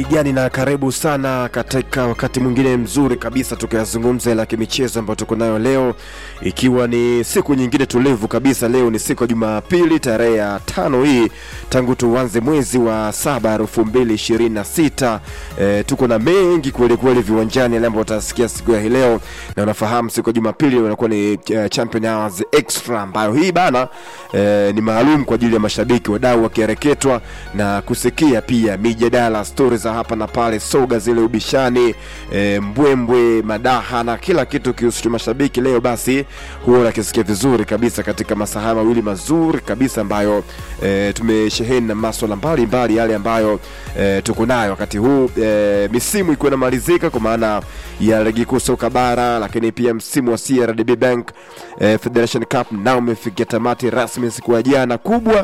gani na karibu sana katika wakati mwingine mzuri kabisa tukayazungumza la kimichezo ambayo tuko nayo leo ikiwa ni siku nyingine tulivu kabisa leo ni siku ya jumapili tarehe ya tano hii tangu tuanze mwezi wa saba elfu mbili ishirini na sita e, tuko na mengi kwelikweli viwanjani yale ambayo utasikia siku ya hii leo na unafahamu siku ya jumapili unakuwa ni uh, champion hours extra ambayo hii bana e, ni maalum kwa ajili ya mashabiki wadau wakireketwa na kusikia pia mijadala stori za hapa na pale soga zile ubishani e, mbwembwe madaha na kila kitu kihusu mashabiki leo basi huwa unakisikia vizuri kabisa katika masaha mawili mazuri kabisa ambayo e, tumesheheni na maswala mbalimbali yale ambayo e, tuko nayo wakati huu e, misimu ikiwa inamalizika kwa maana ya ligi kuu soka bara lakini pia msimu wa CRDB Bank e, Federation Cup nao umefikia tamati rasmi siku ya jana kubwa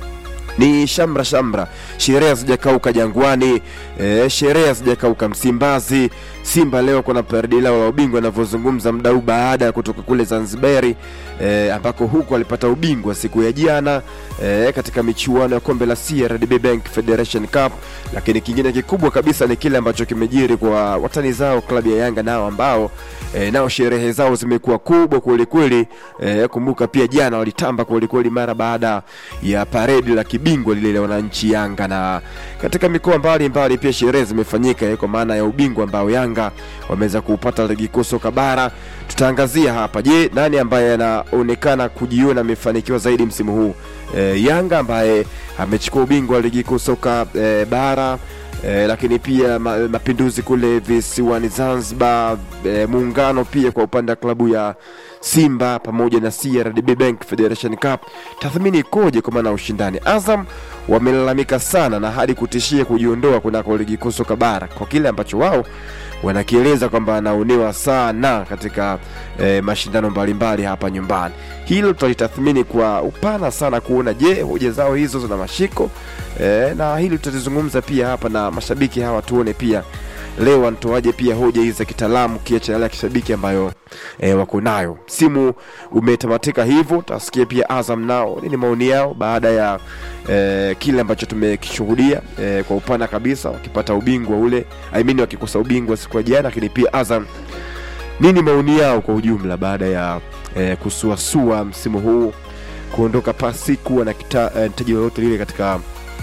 ni shamra shamra, sherehe hazijakauka Jangwani, e, sherehe hazijakauka Msimbazi. Simba leo kuna paredi lao la ubingwa anavyozungumza mdau baada ya kutoka kule Zanzibari e, ambako huko alipata ubingwa siku ya jana e, katika michuano ya kombe la CRDB Bank Federation Cup. Lakini kingine kikubwa kabisa ni kile ambacho kimejiri kwa watani zao klabu ya Yanga nao ambao e, nao sherehe zao zimekuwa kubwa kwelikweli. E, kumbuka pia jana walitamba kwelikweli mara baada ya paredi la kibingwa lile la wananchi Yanga, na katika mikoa mbalimbali pia sherehe zimefanyika eh, kwa maana ya ubingwa ambao Yanga wameweza kuupata ligi kuu soka bara. Tutaangazia hapa, je, nani ambaye anaonekana kujiona amefanikiwa zaidi msimu huu? E, Yanga ambaye amechukua ubingwa wa ligi kuu soka e, bara E, lakini pia ma, mapinduzi kule visiwani Zanzibar, e, muungano pia kwa upande wa klabu ya Simba pamoja na CRDB Bank Federation Cup, tathmini ikoje kwa maana ushindani? Azam wamelalamika sana na hadi kutishia kujiondoa kunako ligi kuu soka bara kwa kile ambacho wao wanakieleza kwamba anaonewa sana katika e, mashindano mbalimbali hapa nyumbani. Hilo tutalitathmini kwa upana sana kuona je, hoja zao hizo zina mashiko e, na hili tutalizungumza pia hapa na mashabiki hawa, tuone pia leo wanatoaje pia hoja hizi za kitaalamu kiacha yale ya kishabiki ambayo e, wako nayo. Msimu umetamatika hivyo, tutasikia pia Azam nao nini maoni yao baada ya e, kile ambacho tumekishuhudia e, kwa upana kabisa, wakipata ubingwa ule I mean, wakikosa ubingwa siku ya jana, lakini pia Azam nini maoni yao kwa ujumla baada ya e, kusuasua msimu huu kuondoka pasi kuwa na kita- taji lolote lile katika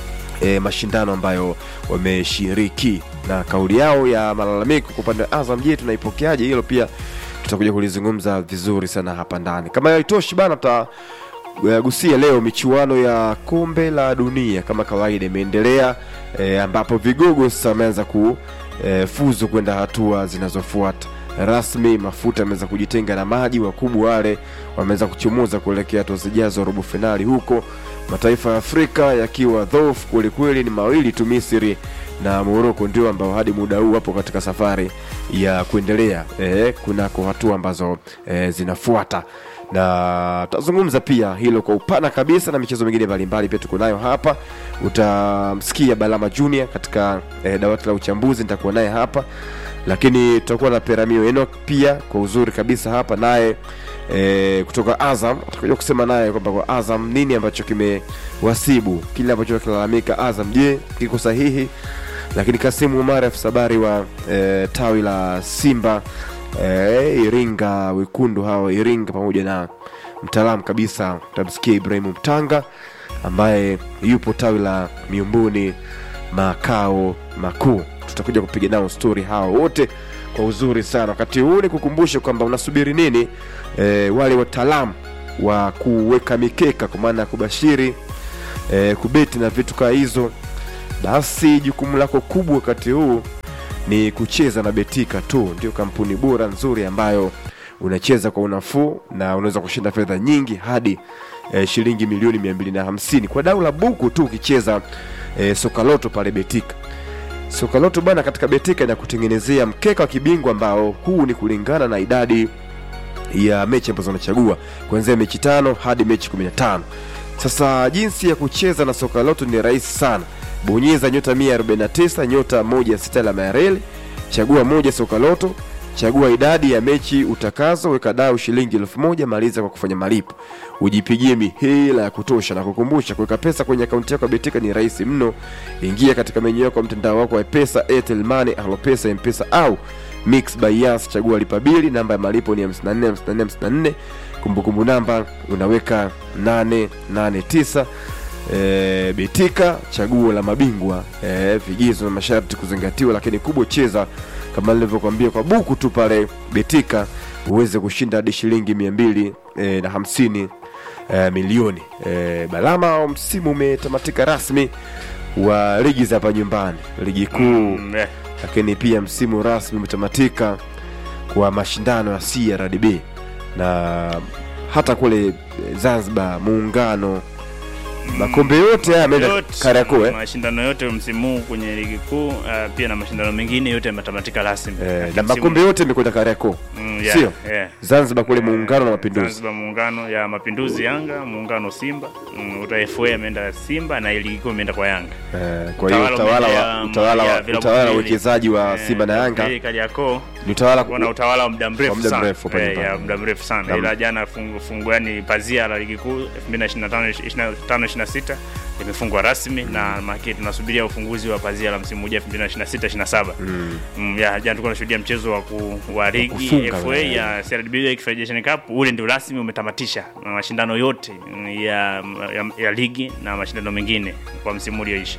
e, mashindano ambayo wameshiriki na kauli yao ya malalamiko kwa upande wa Azam, je, tunaipokeaje? Hilo pia tutakuja kulizungumza vizuri sana hapa ndani. Kama haitoshi bana, tutagusia leo michuano ya kombe la dunia kama kawaida imeendelea, e, ambapo vigogo sasa wameanza kufuzu kwenda hatua zinazofuata rasmi. Mafuta ameweza kujitenga na maji, wakubwa wale wameweza kuchomoza kuelekea hatua zijazo robo finali huko mataifa ya Afrika yakiwa dhoofu kwelikweli, ni mawili tu, Misri na Moroko ndio ambao hadi muda huu wapo katika safari ya kuendelea eh, kunako hatua ambazo eh, zinafuata na tutazungumza pia hilo kwa upana kabisa na michezo mingine mbalimbali pia tuko nayo hapa. Utamsikia Balama Junior katika eh, dawati la uchambuzi, nitakuwa naye hapa, lakini tutakuwa na Peramio Enoch pia kwa uzuri kabisa hapa naye e, kutoka Azam atakuja kusema naye kwamba kwa Azam nini ambacho kimewasibu kile ambacho kilalamika Azam, je kiko sahihi? Lakini Kasimu Umar afisa habari wa e, tawi la Simba e, Iringa wekundu hao Iringa, pamoja na mtaalamu kabisa tamsikia Ibrahimu Mtanga ambaye yupo tawi la Miumbuni makao makuu. Tutakuja kupiga nao stori hao wote kwa uzuri sana. Wakati huu ni kukumbusha kwamba unasubiri nini? E, wale wataalamu wa kuweka mikeka kwa maana ya kubashiri e, kubeti na vitu kaa hizo, basi jukumu lako kubwa wakati huu ni kucheza na Betika tu, ndio kampuni bora nzuri ambayo unacheza kwa unafuu na unaweza kushinda fedha nyingi hadi e, shilingi milioni mia mbili na hamsini kwa dau la buku tu ukicheza e, sokaloto pale Betika. Sokaloto bana, katika Betika inakutengenezea mkeka wa kibingwa ambao huu ni kulingana na idadi ya mechi ambazo unachagua kuanzia mechi tano hadi mechi 15. Sasa jinsi ya kucheza na soka loto ni rahisi sana. Bonyeza nyota 149 nyota 16 alama ya reli, chagua moja soka loto, chagua idadi ya mechi utakazo, weka dau shilingi elfu moja maliza kwa kufanya malipo, ujipigie mihela ya kutosha. Na kukumbusha, kuweka pesa kwenye akaunti yako ya Betika ni rahisi mno. Ingia katika menyu yako ya mtandao wako wa Pesa, Airtel Money, Alopesa, M-Pesa au Mix by Yas, chagua lipa bili. Namba ya malipo ni 54 54 54. Kumbukumbu namba unaweka 889. E, Betika chaguo la mabingwa. E, vigezo na masharti kuzingatiwa, lakini kubwa cheza kama nilivyokuambia kwa buku tu pale Betika uweze kushinda hadi shilingi mia mbili e, na hamsini e, milioni e, Balama. Msimu umetamatika rasmi wa ligi za hapa nyumbani, ligi kuu Mm, eh. lakini pia msimu rasmi umetamatika kwa mashindano ya CRDB na hata kule Zanzibar muungano, makombe yote haya yameenda Yote, Kariakoo eh? mashindano yote msimu huu kwenye ligi kuu uh, pia na mashindano mengine yote yametamatika rasmi Eh, Lakini na msimu- makombe yote yamekwenda Kariakoo, Mm, yeah, sio yeah. Zanzibar kule muungano na mapinduzi. Zanzibar muungano ya mapinduzi Yanga, muungano Simba, mm, uta FA ameenda Simba na ligi kuu imeenda kwa Yanga. Eh, kwa hiyo Utawala utawala wa umeenda, utawala ya wa vilabu utawala wa viwili. uwekezaji wa Eh, Simba na Yanga hii Kariakoo ni utawala kuwa na utawala wa muda mrefu Wa muda sana. mrefu hapa Eh, nyumbani. ya muda mrefu sana Naam. ila jana fungu, fungu yani pazia la ligi kuu 2025 25 26 limefungwa rasmi na maki tunasubiria ufunguzi wa pazia la msimu ujao 2026 27 mm. Mm, ya jana tulikuwa tunashuhudia mchezo wa, ku, wa ligi kufunga, FA eh. ya CRDB Federation Cup ule ndio rasmi umetamatisha na mashindano yote mm, ya, ya, ya ligi na mashindano mengine kwa msimu ulioisha.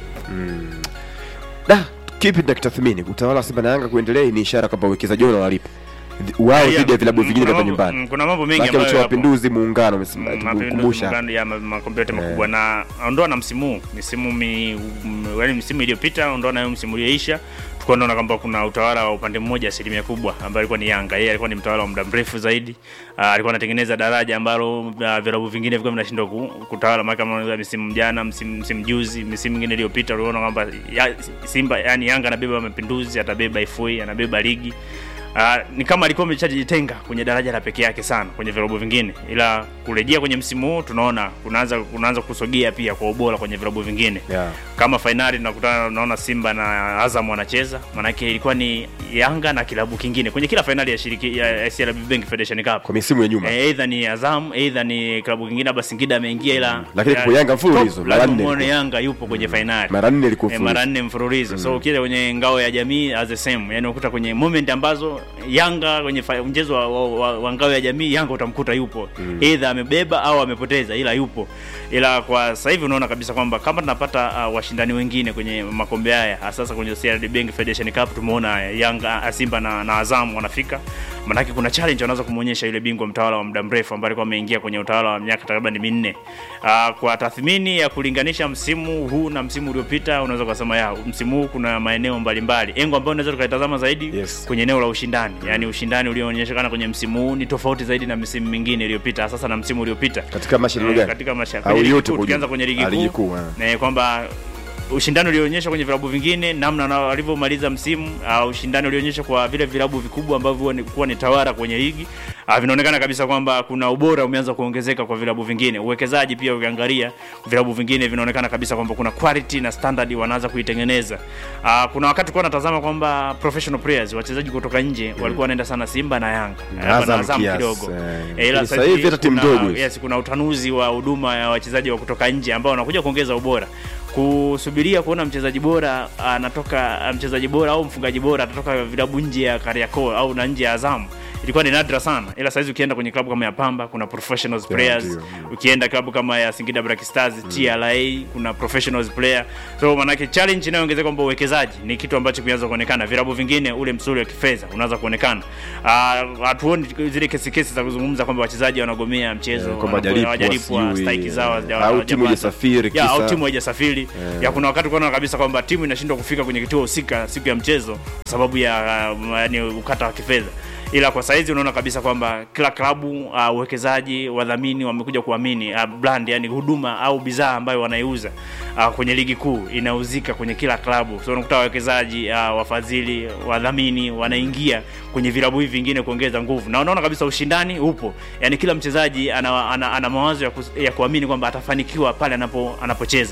Da, kipi tunakitathmini? Utawala wa Simba na Yanga kuendelea ni ishara kwamba uwekezaji wao unawalipa wao Ya, dhidi ya vilabu mm, vingine kuna hapa mambo- nyumbani. mm, Kuna mambo mengi Maana ambayo cha yapo. mapinduzi muungano umesema Mm, mapinduzi tukumbusha. muungano ya ma- makombe yote makubwa na ondoa na msimu huu, misimu mi, m- yaani misimu iliyopita ondoa na hiyo msimu ulioisha tulikuwa tunaona kwamba kuna utawala wa upande mmoja asilimia kubwa ambayo alikuwa ni Yanga. Yeye alikuwa ni mtawala wa muda mrefu zaidi. Uh, alikuwa anatengeneza daraja ambalo uh, vilabu vingine vilikuwa vinashindwa ku, kutawala maka kama msimu jana, msimu, msimu juzi, misimu mingine iliyopita uliona kwamba ya, Simba yani Yanga anabeba mapinduzi, atabeba FA, anabeba ligi. Uh, ni kama alikuwa ameshajitenga kwenye daraja la peke yake sana kwenye vilabu vingine, ila kurejea kwenye msimu huu tunaona kunaanza kunaanza kusogea pia kwa ubora kwenye vilabu vingine Yeah. kama fainali tunakutana naona Simba na Azam wanacheza, maanake ilikuwa ni Yanga na kilabu kingine kwenye kila fainali ya shiriki ya, ya CRDB Bank Federation Cup. Kwa misimu ya nyuma. Eh, Either ni Azam, either ni klabu kingine labda Singida ameingia ila Lakini kwa Yanga mfululizo, top, mara lazima nne muone ilikuwa. Yanga yupo kwenye fainali. Mara nne ilikuwa Eh, mfululizo. mara nne mfululizo. So ukija kwenye ngao ya jamii as the same, yani ukuta kwenye moment ambazo Yanga kwenye fa- mchezo wa, wa, wa, wa ngao ya jamii Yanga utamkuta yupo either amebeba au amepoteza, ila yupo. Ila kwa sasa hivi unaona kabisa kwamba kama tunapata uh, washindani wengine kwenye makombe haya hasa sasa kwenye CRDB Bank Federation Cup tumeona Yanga, uh, Simba na, na Azam wanafika, manake kuna challenge wanaweza kumuonyesha yule bingwa mtawala wa muda mrefu ambaye alikuwa ameingia kwenye utawala wa miaka takriban minne. Uh, kwa tathmini ya kulinganisha msimu huu na msimu uliopita unaweza kusema ya msimu huu kuna maeneo mbalimbali engo ambayo unaweza tukaitazama zaidi Yes. kwenye eneo la ushindani, yaani ushindani ulioonyeshana kwenye msimu huu ni tofauti zaidi na misimu mingine iliyopita, sasa na msimu uliopita Katika mashindano Eh, gani? katika masha, Au kwenye ligi yote kuu, kwa tukianza ujumla? kwenye ligi Ah, ligi kuu kuu, ah. eh, kwamba ushindani ulioonyesha kwenye vilabu vingine, namna na walivyomaliza msimu, uh, ushindani ulioonyesha kwa vile vilabu vikubwa ambavyo huwa ni- kuwa ni tawara kwenye ligi uh, vinaonekana kabisa kwamba kuna ubora umeanza kuongezeka kwa vilabu vingine. Uwekezaji pia ukiangalia vilabu vingine vinaonekana kabisa kwamba kuna quality na standard wanaanza kuitengeneza. Uh, kuna wakati kwa natazama kwamba professional players wachezaji kutoka nje walikuwa wanaenda sana Simba na Yanga Na Hapa Azam Azam kiasi, kidogo eh. Eh, ila Sasa hivi hata timu kuna- ndogo hizi. yes, kuna utanuzi wa huduma ya wachezaji wa kutoka nje ambao wanakuja kuongeza ubora kusubiria kuona mchezaji bora anatoka mchezaji bora au mfungaji bora atatoka vilabu nje ya Kariakoo au na nje ya Azam ilikuwa ni nadra sana, ila saizi ukienda kwenye klabu kama ya Pamba kuna professionals players, ndio, ukienda klabu kama ya Singida Black Stars TRA kuna professionals player, so manake challenge inayoongezeka kwamba uwekezaji ni kitu ambacho kimeanza kuonekana. Vilabu vingine ule msuri wa kifedha unaanza kuonekana. Ah, hatuoni zile kesi kesi za kuzungumza kwamba wachezaji wanagomea mchezo Eh, kwamba wanapo- hajalipwa, hawajalipwa, sijui, stike zao eh, hawaja- au hawajapata. timu haijasafiri, Ya, au kisa- timu haijasafiri ya kuna wakati kuona kabisa kwamba timu inashindwa kufika kwenye kituo husika siku ya mchezo kwa sababu ya uh, yani ukata wa kifedha ila kwa saizi unaona kabisa kwamba kila klabu uh, uwekezaji wadhamini wamekuja kuamini uh, brand yani huduma au bidhaa ambayo wanaiuza uh, kwenye ligi kuu inauzika kwenye kila klabu so unakuta wawekezaji uh, wafadhili wadhamini wanaingia kwenye vilabu hivi vingine kuongeza nguvu na unaona kabisa ushindani upo yani kila mchezaji ana, ana, ana mawazo ya, kus, ya kuamini kwamba atafanikiwa pale anapo anapocheza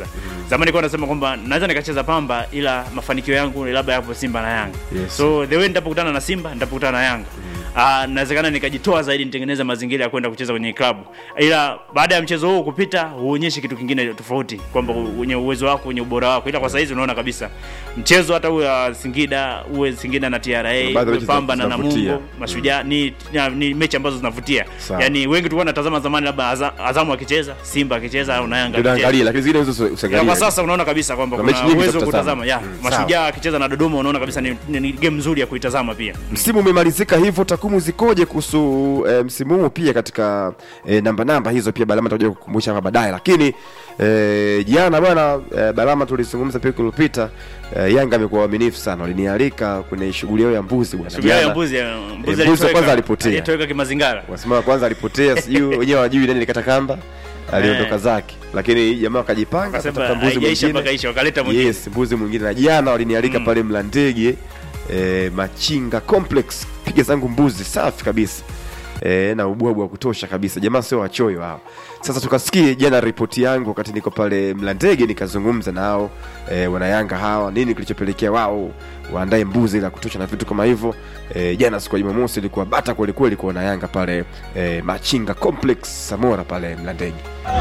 zamani nilikuwa nasema kwamba naweza nikacheza Pamba ila mafanikio yangu labda yapo Simba na Yanga Yes. so the way nitapokutana na Simba nitapokutana na Yanga Ah, nawezekana nikajitoa zaidi nitengeneze mazingira ya kwenda kucheza kwenye klabu, ila baada ya mchezo huu kupita huonyeshi kitu kingine tofauti, kwamba wenye uwezo wako wenye ubora wako, ila kwa saizi unaona kabisa mchezo hata uwe wa Singida uwe Singida na TRA Baadhi uwe mechi Pamba na zinavutia. Namungo Mashujaa ni, ni, ni mechi ambazo zinavutia. Sawa. Yani wengi tulikuwa natazama zamani labda Aza- Azamu akicheza, Simba akicheza au na Yanga Ndio akicheza. naangalia lakini zingine hizo Ya, usiangalie. kwa sasa unaona kabisa kwamba Kuna mechi kuna nyingi za uwezo wa kutazama. kutazama ya Mm, sawa. Mashujaa akicheza na Dodoma unaona kabisa ni, ni, ni game nzuri ya kuitazama pia. Msimu umemalizika hivyo, takwimu zikoje kuhusu e, msimu huu pia katika e, namba namba hizo pia Balama tutakuja kukumbusha hapa baadaye, lakini e, jana bwana e, Balama tulizungumza pia wiki iliyopita e, Yanga amekuwa waaminifu sana, walinialika kwenye shughuli yao ya mbuzi bwana. Shughuli ya Jana, mbuzi ya- mbuzi mbuzi wa alitoweka- kwanza alipotea. Alitoweka kimazingara. Wasema kwanza alipotea, sijui wenyewe wajui nani likata kamba, aliondoka Eh. zake, lakini jamaa wakajipanga Akasema akatafuta mbuzi haijaisha mwingine. mpaka isha wakaleta mwingine. Yes, mbuzi mwingine na jana walinialika Mm. pale Mlandege e, Machinga Complex, piga zangu mbuzi safi kabisa e, na ubwabwa wa kutosha kabisa. Jamaa sio wachoyo hao. Sasa tukasikie jana ripoti yangu wakati niko pale Mlandege, nikazungumza nao e, wanayanga hawa, nini kilichopelekea wao waandae mbuzi la kutosha na vitu kama hivyo. E, jana siku ya Jumamosi ilikuwa bata kweli kweli kwa wanayanga pale e, Machinga Complex Samora pale Mlandege.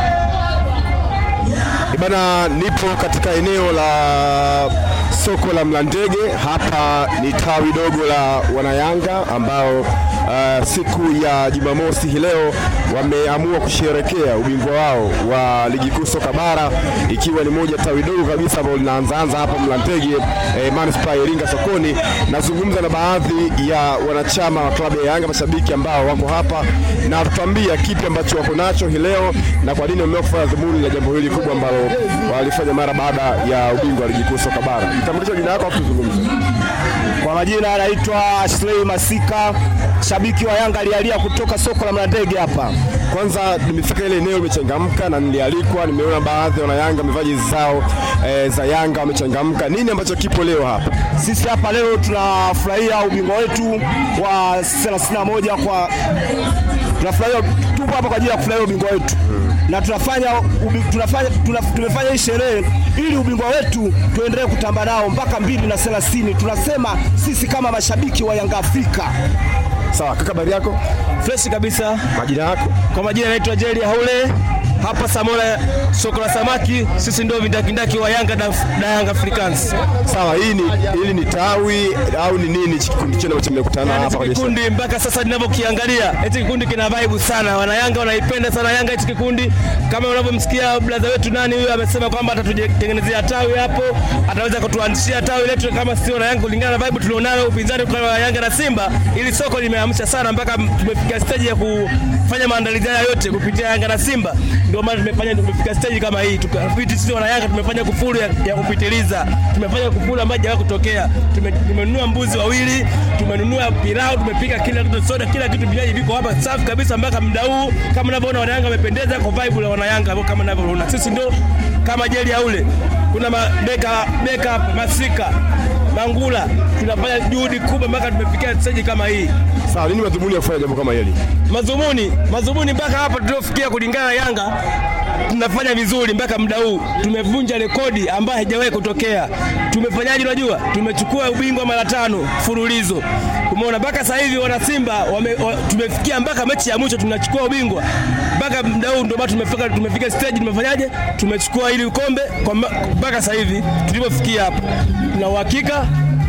Bana, nipo katika eneo la soko la Mlandege. Hapa ni tawi dogo la wanayanga ambao uh, siku ya Jumamosi hii leo wameamua kusherekea ubingwa wao wa ligi kuu soka bara, ikiwa ni moja tawi dogo kabisa ambalo linaanzaanza hapa Mlandege eh, manispaa ya Iringa sokoni. Nazungumza na baadhi ya wanachama wa klabu ya Yanga, mashabiki ambao wako hapa na tutambia kipi ambacho wako nacho hii leo na kwa nini wameamua kufanya dhumuni la jambo hili kubwa ambalo walifanya mara baada ya ubingwa wa ligi kuu soka bara. Mtambulisha jina lako afu tuzungumze. Kwa majina anaitwa Ashley Masika, shabiki wa Yanga alialia kutoka soko la Mlandege hapa. Kwanza nimefika ile eneo limechangamka na nilialikwa, nimeona baadhi ya wanayanga wamevaa jezi zao e, za Yanga wamechangamka. Nini ambacho kipo leo hapa? Sisi hapa leo tunafurahia ubingwa wetu wa 31 kwa tunafurahia, tupo hapa kwa ajili ya kufurahia ubingwa wetu na tunafanya, ubi, tunafanya tuna, tumefanya hii sherehe ili ubingwa wetu tuendelee kutamba nao mpaka mbili na thelathini. Tunasema sisi kama mashabiki wa Yanga Afrika Sawa, kaka, habari yako? fresh kabisa. Majina yako? Kwa majina naitwa Jerry Haule hapa Samora, soko la samaki. Sisi ndio vindakindaki wa Yanga na, na Yanga Africans. Sawa, hii ni hili ni tawi au ni nini hichi kikundi chenu ambacho mmekutana Yani hapa hichi kwenye kikundi mpaka sasa ninavyokiangalia, hichi kikundi kina vibe sana. Wanayanga wanaipenda sana Yanga hichi kikundi, kama unavyomsikia brother wetu nani huyo amesema kwamba atatutengenezea tawi hapo, ataweza kutuanzishia tawi letu kama sisi Wanayanga, kulingana na vibe tulionalo upinzani kwa Yanga na Simba. Ili soko limeamsha sana mpaka tumefika stage ya kufanya maandalizi haya yote kupitia Yanga na Simba, ndio maana tumefanya tumefika stage kama hii. Tukafiti sisi Wanayanga tumefanya kufuru ya, ya kupitiliza, tumefanya kufuru ambayo haijawahi kutokea. Tume- Tumenunua mbuzi wawili, tumenunua pilau, tumepika kila kitu, soda, kila kitu, vinywaji viko hapa safi kabisa mpaka muda huu. Kama unavyoona Wanayanga wamependeza kwa vibe la Wanayanga kama unavyoona, sisi ndio kama jeli ya ule. Kuna mabeka beka masika Mangula, tunafanya juhudi kubwa mpaka tumefikia stage kama hii. Sawa, nini madhumuni ya kufanya jambo kama hili? Madhumuni madhumuni mpaka hapa tuliofikia, kulingana na Yanga tunafanya vizuri mpaka muda huu, tumevunja rekodi ambayo haijawahi kutokea. Tumefanyaje? Unajua, tumechukua ubingwa mara tano mfululizo. Umeona, mpaka sasa hivi wana Simba wame, wa, tumefikia mpaka mechi ya mwisho tunachukua ubingwa mpaka muda huu, ndio maana tumefika tumefika stage, tumefanyaje? Tumechukua hili kombe kwa ma- mpaka sasa hivi tulipofikia hapa, tuna uhakika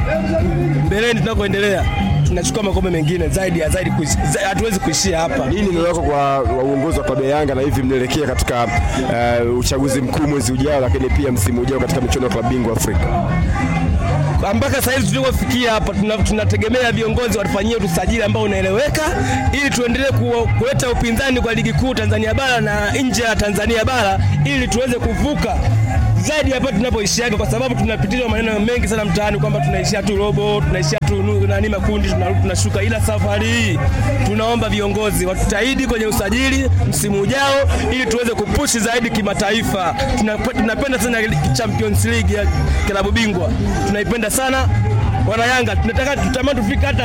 mbeleni tunakoendelea tunachukua makombe mengine zaidi ya zaidi, kuishi- za- hatuwezi kuishia hapa. Nini neno lako kwa wa uongozi wa klabu ya Yanga na hivi mnaelekea katika uh, uchaguzi mkuu mwezi ujao, lakini pia msimu ujao katika michuano ya klabu bingwa Afrika? mpaka sasa hivi tulivyofikia hapa, tuna- tunategemea viongozi watufanyie usajili ambao unaeleweka, ili tuendelee ku- kuleta upinzani kwa ligi kuu Tanzania bara na nje ya Tanzania bara, ili tuweze kuvuka zaidi hapa tunapoishiaga, kwa sababu tunapitizwa maneno mengi sana mtaani kwamba tunaishia tu robo, tunaishia tu nu- nani makundi, tunarudi tunashuka. Ila safari hii tunaomba viongozi watutahidi kwenye usajili msimu ujao, ili tuweze kupushi zaidi kimataifa. Tunap- Tunapenda sana Champions League ya klabu bingwa, tunaipenda sana wana Yanga, tunataka tutamani tufike hata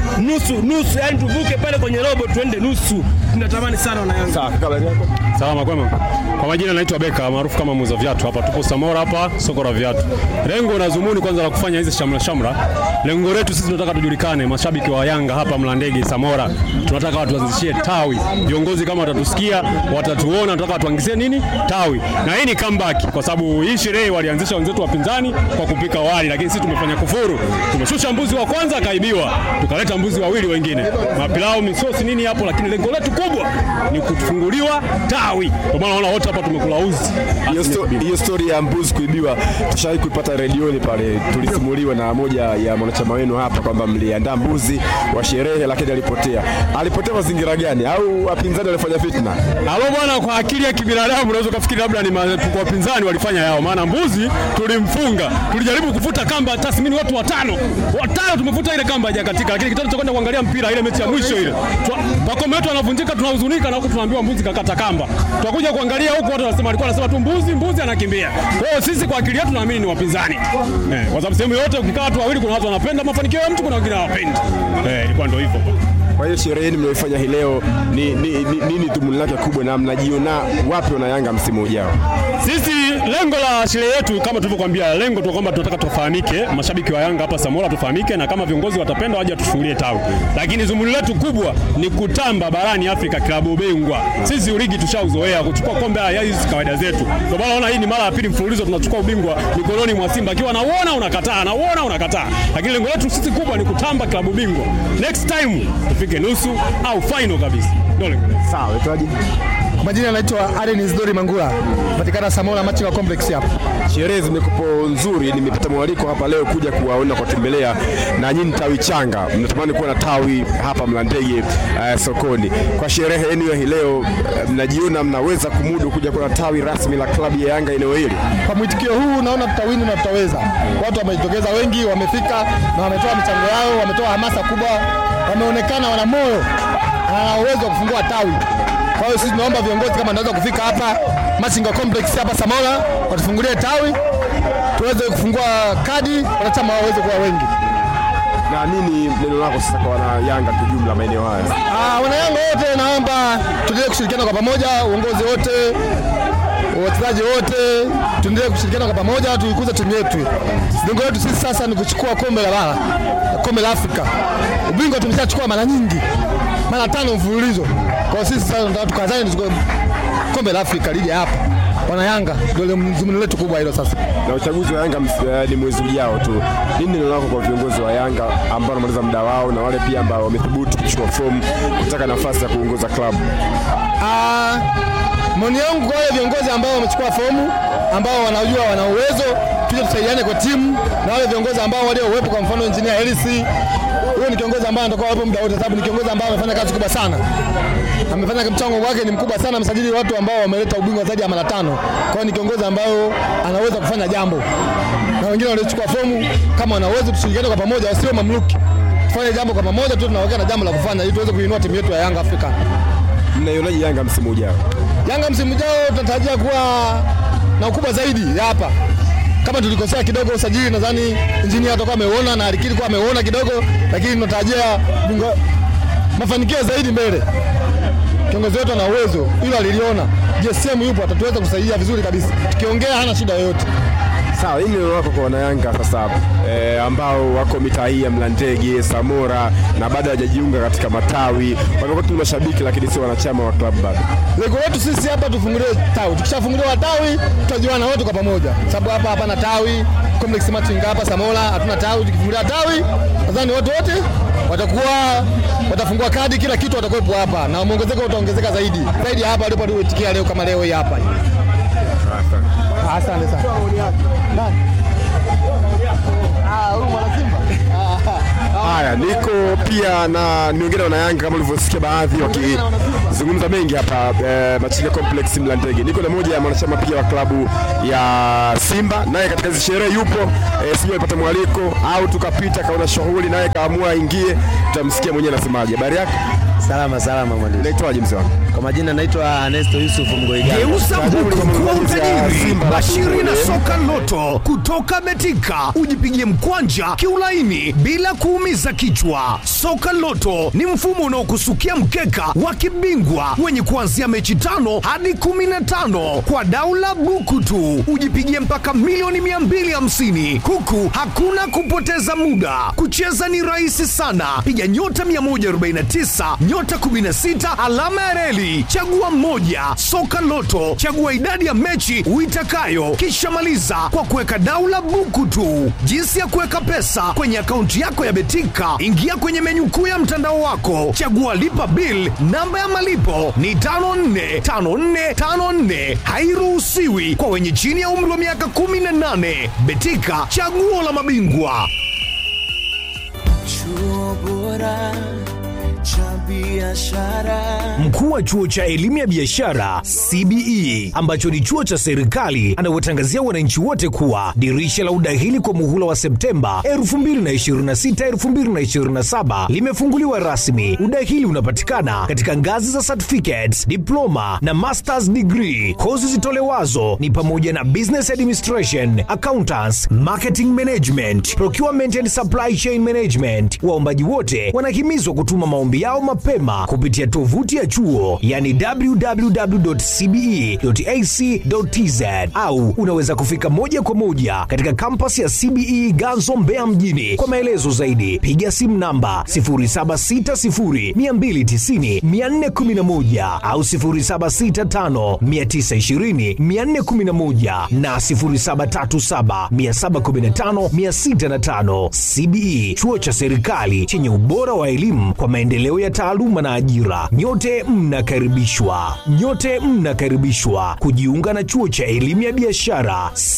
nusu nusu, yani tuvuke pale kwenye robo tuende nusu. Tunatamani sana wana Yanga. Sawa, kaka, habari yako? Salama kwema. Kwa majina naitwa Beka maarufu kama muuza viatu hapa. Tupo Samora hapa soko la viatu. Lengo na dhumuni kwanza la kufanya hizi shamra shamra. Lengo letu sisi tunataka tujulikane, mashabiki wa Yanga hapa Mlandege Samora. Tunataka watu waanzishie tawi. Viongozi kama watatusikia, watatuona, tunataka watuangizie nini? Tawi. Na hii ni comeback kwa sababu hii sherehe walianzisha wenzetu wapinzani kwa kupika wali, lakini sisi tumefanya kufuru. Tumeshusha mbuzi wa kwanza akaibiwa. Tukaleta mbuzi wawili wengine. Mapilau, misosi nini hapo, lakini lengo letu kubwa ni kufunguliwa tawi. Kwa maana naona wote hapa tumekula uzi. Hiyo sto- hiyo story ya mbuzi kuibiwa tushawahi kuipata redioni pale, tulisimuliwa na moja ya mwanachama wenu hapa kwamba mliandaa mbuzi wa sherehe, lakini alipotea. Alipotea mazingira gani? Au wapinzani walifanya fitna? Halo bwana, kwa akili ya kibinadamu unaweza kufikiri labda ni ma- kwa wapinzani walifanya yao, maana mbuzi tulimfunga, tulijaribu kufuta kamba tathmini watu watano watano, tumefuta ile kamba hajakatika, lakini kitendo cha kwenda kuangalia mpira ile mechi ya mwisho ile, Twa- pakome wetu anavunjika, tunahuzunika na huku tunaambiwa mbuzi kakata kamba. Tunakuja kuangalia huku watu wanasema, alikuwa anasema tu mbuzi, mbuzi anakimbia. Kwa hiyo sisi kwa akili yetu tunaamini ni wapinzani eh, kwa sababu sehemu yote ukikaa watu wawili, kuna watu wanapenda mafanikio ya mtu, kuna wengine hawapendi. Eh, ilikuwa ndio hivyo. Kwa hiyo sherehe yenu mlioifanya hii leo ni, ni, ni, nini dhumuni lake kubwa, na mnajiona wapi wana Yanga msimu ujao? Sisi lengo la sherehe yetu kama tulivyokuambia, lengo tu kwamba tunataka tufahamike, mashabiki wa Yanga hapa Samora tufahamike, na kama viongozi watapenda waje tufungulie tawi, lakini zumuni letu kubwa ni kutamba barani Afrika, klabu bingwa. Sisi ligi tushauzoea kuchukua kombe, haya hizi kawaida zetu. Ndio maana naona hii ni mara ya pili mfululizo tunachukua ubingwa mikononi mwa Simba, akiwa nauona unakataa, nauona unakataa, lakini lengo letu sisi kubwa ni kutamba klabu bingwa. Next time tufike nusu au final kabisa, ndio lengo letu. Sawa, itaje? Kwa majina anaitwa Aren Isidori Mangula, patikana Samora Machinga Complex hapa. Sherehe zimekupo nzuri, nimepata mwaliko hapa leo kuja kuwaona kuwatembelea, na nyinyi tawi changa mnatamani kuwa na tawi hapa Mlandege uh, sokoni. Kwa sherehe yenu ya hii leo uh, mnajiona mnaweza kumudu kuja kuwa na tawi rasmi la klabu ya Yanga eneo hili? Kwa mwitikio huu naona tutawini na tutaweza. Watu wamejitokeza wengi, wamefika na wametoa michango yao, wametoa hamasa kubwa, wameonekana wana moyo na wana uwezo wa kufungua tawi. Kwa hiyo sisi tunaomba viongozi kama wanaweza kufika hapa Machinga Complex hapa Samora, watufungulie tawi tuweze kufungua kadi, wanachama waweze kuwa wengi. Na nini neno lako sasa kwa wana Yanga kijumla maeneo haya? Ah, wanayanga wote naomba tuendelee kushirikiana kwa pamoja, uongozi wote, wachezaji wote, tuendelee kushirikiana kwa pamoja, tuikuze timu yetu. Lengo letu sisi sasa ni kuchukua kombe la bara, kombe la Afrika. Ubingwa tumeshachukua mara nyingi, mara tano mfululizo. Kwa hiyo sisi sasa tunataka tukazane tuchukue kombe la Afrika, lije hapa. Wana Yanga ndio dhumuni letu kubwa hilo sasa. Na uchaguzi wa Yanga ms- eh, ni mwezi ujao tu. Nini neno lako kwa viongozi wa Yanga ambao wanamaliza muda wao na wale pia ambao wamethubutu kuchukua fomu kutaka nafasi ya kuongoza klabu? Ah, maoni yangu kwa wale viongozi ambao wamechukua fomu ambao wanajua wana uwezo, tuje tusaidiane kwa timu na wale viongozi ambao waliouwepo, kwa mfano engineer Hersi, huyo ni kiongozi ambaye anatakiwa awepo muda wote, sababu ni kiongozi ambaye amefanya kazi kubwa sana, amefanya mchango wake ni mkubwa sana, amesajili watu ambao wameleta ubingwa zaidi ya mara tano. Kwa hiyo ni kiongozi ambao anaweza kufanya jambo, na wengine waliochukua fomu kama wana uwezo, tushirikiane kwa pamoja, wasiwe mamluki, tufanye jambo kwa pamoja tu, tunaweka na jambo la kufanya ili tuweze kuinua timu yetu ya Yanga Afrika. Mnaionaje Yanga msimu ujao? Yanga msimu ujao tunatarajia kuwa na ukubwa zaidi ya hapa. Kama tulikosea kidogo usajili, nadhani injinia atakuwa ameuona na alikiri kuwa ameuona kidogo, lakini tunatarajia bingwa- mafanikio zaidi mbele. Kiongozi wetu ana uwezo, hilo aliliona. JSM yupo, atatuweza kusaidia vizuri kabisa. Tukiongea hana shida yoyote. Sawa, hii neno lako kwa wanayanga sasa eh, ambao wako mitaa hii ya Mlandege, Samora na bado hawajajiunga katika matawi, wamekuwa tu ni mashabiki lakini sio wanachama wa klabu bado. Lengo letu sisi hapa tufunguliwe tawi. Tukishafunguliwa tawi, tutajuana wote kwa pamoja, sababu hapa hapana tawi. Complex Machinga hapa Samora hatuna tawi. Tukifungulia tawi, nadhani watu wote watakuwa watafungua kadi, kila kitu watakuwepo hapa, na muongezeko utaongezeka zaidi zaidi ya hapa walipotikia leo, kama leo hii hapa. Ah, Asante sana. Nani? Ah, huyu mwana Simba. Haya, niko pia na niongea na wanayanga kama ulivyosikia baadhi waki, zungumza mengi hapa eh, Machinga Complex Mlandege. Niko na moja ya mwanachama pia wa klabu ya Simba, naye katika hizi sherehe yupo eh, sijui alipata mwaliko au tukapita kaona shughuli, naye kaamua aingie. Tutamsikia mwenyewe anasemaje. Habari yako, Salama salama mwandishi. unaitwaje mzee wangu? Kwa majina naitwa Ernesto Yusuf Mgoigana. Geuza buku kuwa utajiri. Simba, Bashiri na alafu soka loto kutoka Betika, ujipigie mkwanja kiulaini bila kuumiza kichwa. Soka loto ni mfumo unaokusukia mkeka wa kibingwa wenye kuanzia mechi tano hadi kumi na tano kwa daula buku tu, ujipigie mpaka milioni 250 huku hakuna kupoteza muda. Kucheza ni rahisi sana, piga nyota 149 nyota 16 alama ya reli, chagua mmoja. Soka Loto, chagua idadi ya mechi uitakayo, kisha maliza kwa kuweka daula buku tu. Jinsi ya kuweka pesa kwenye akaunti yako ya Betika, ingia kwenye menyu kuu ya mtandao wako, chagua lipa bill. Namba ya malipo ni 545454, hairuhusiwi kwa wenye chini ya umri wa miaka 18. Betika, chaguo la mabingwa. Chuo bora cha biashara. Mkuu wa chuo cha elimu ya biashara CBE ambacho ni chuo cha serikali anawatangazia wananchi wote kuwa dirisha la udahili kwa muhula wa Septemba 2026 2027 limefunguliwa rasmi. Udahili unapatikana katika ngazi za certificates, diploma na masters degree. Kozi zitolewazo ni pamoja na business administration, accountants, marketing management, procurement and supply chain management. Waombaji wote wanahimizwa kutuma maombi yao mapema kupitia tovuti ya chuo yani www.cbe.ac.tz au unaweza kufika moja kwa moja katika kampasi ya CBE Ganzo Mbeya mjini. Kwa maelezo zaidi piga simu namba 0760290411 au 0765920411 na 0737715605. CBE chuo cha serikali chenye ubora wa elimu kwa maendeleo ya taaluma na ajira. Nyote mnakaribishwa, nyote mnakaribishwa kujiunga na chuo cha elimu ya biashara